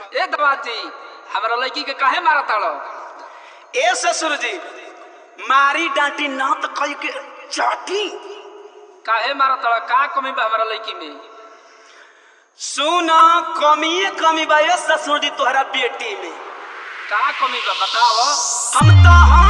ए दवाती हमरा लड़की के काहे मारा ताड़ो ए ससुर जी मारी डांटी ना तो कई के चाटी काहे मारा ताड़ो का कमी बा हमरा लड़की में सुना कमिए कमी बा ए ससुर जी तोहरा बेटी में का कमी बा बताओ हम तो